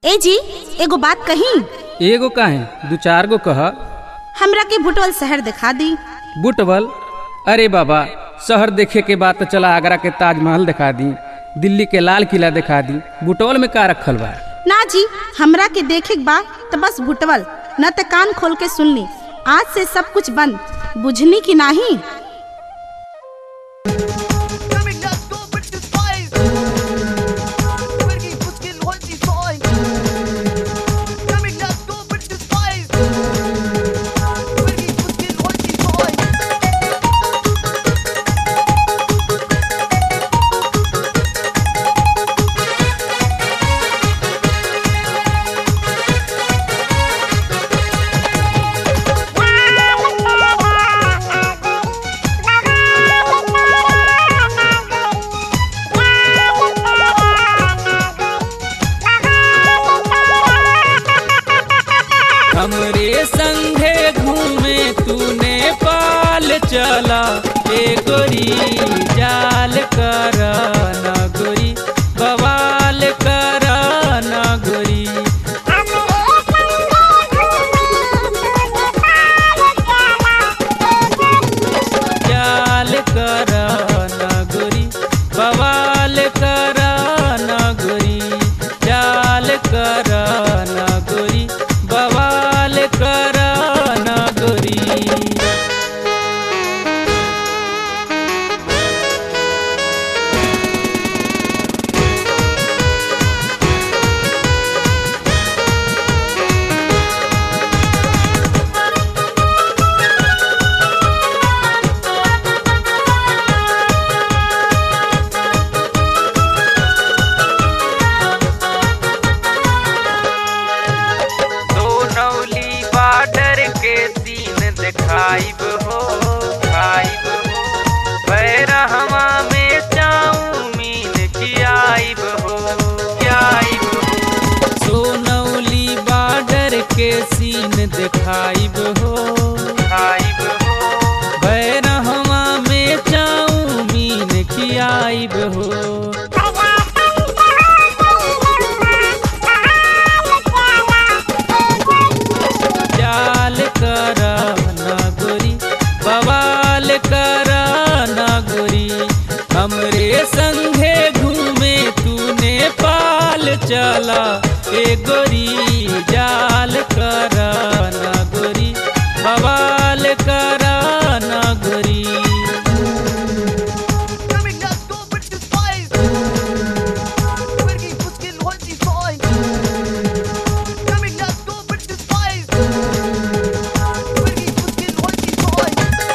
ए जी एगो बात कही एगो काहे दू चार गो कह हमरा के भुटवल शहर दिखा दी बुटवल अरे बाबा शहर देखे के बाद तो चला आगरा के ताजमहल दिखा दी दिल्ली के लाल किला दिखा दी बुटवल में का रखल बा ना जी हमरा के देखे के बा तो बस भुटवल न तो कान खोल के सुन ली आज से सब कुछ बंद बुझनी की नाही Coming up, go with the spice. Pergi puskin holti soy. Coming up, go with the spice. Pergi puskin holti soy. हमरे संगे घूमे तूने पाल चला ए गोरी जाल कर न गोरी बवाल कर न गोरी जाल कर न गोरी बवाल कर न गोरी जाल कर न गोरी बवाल कर न गोरी सोनौली बॉर्डर के सीन दिखाइब हो खाइब हो बैरहवा में चाउमीन खियाइब हो खियाइब हो सोनौली बॉर्डर के सीन दिखाइब हो खाइब हो बैरहवा में चाउमीन खियाइब हो जाल कर न गोरी बवाल कर न गोरी हमरे संगे घूमे तूने पाल चला ए गोरी जाल कर न गोरी बवाल कर न गोरी Coming up, go with the spice. Pergi puskin holti soy. Coming up, go with the spice. Pergi puskin holti soy.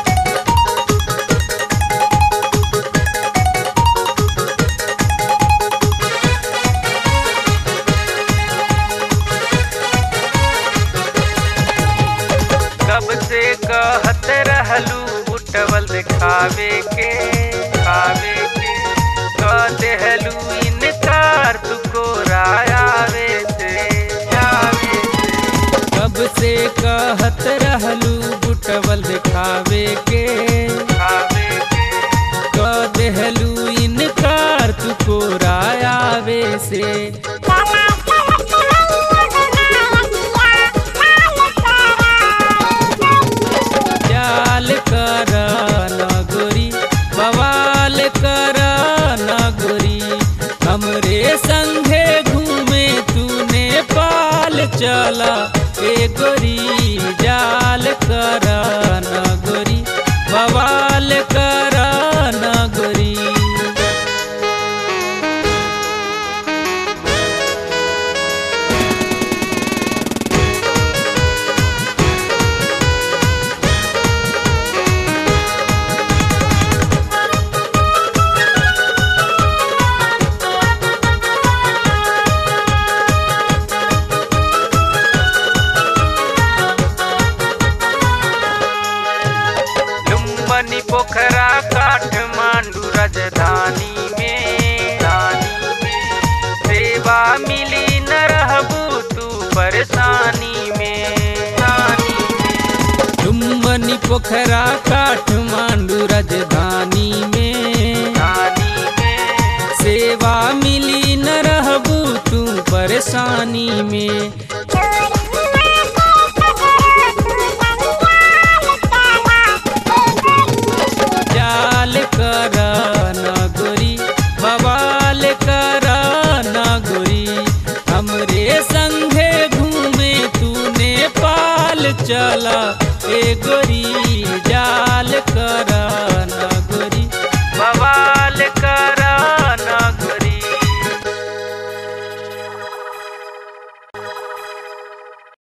कब से कहत रहलू उठवल दिखावे के खावे के कह देहलू इनकार तुको रायावे से आवे से कब से कहत रहलू बुटवल दिखावे के खावे के कह देहलू इनकार तुको रायावे से जाल कर न गोरी बवाल कर न गोरी हमरे संगे घूमे तूने पाल चला ए गोरी जाल कर न गोरी बवाल कर न गोरी लुम्बनी पोखरा काठमांडू राजधानी में रानी में सेवा मिली न रहबू तू परेशानी में रानी में लुम्बनी पोखरा काठमांडू राजधानी में रानी में सेवा मिली न रहबू तू पर परेशानी में जाल कर नगोरी बवाल कर नगोरी हमरे संगे घूमे तू नेपाल चला ए गोरी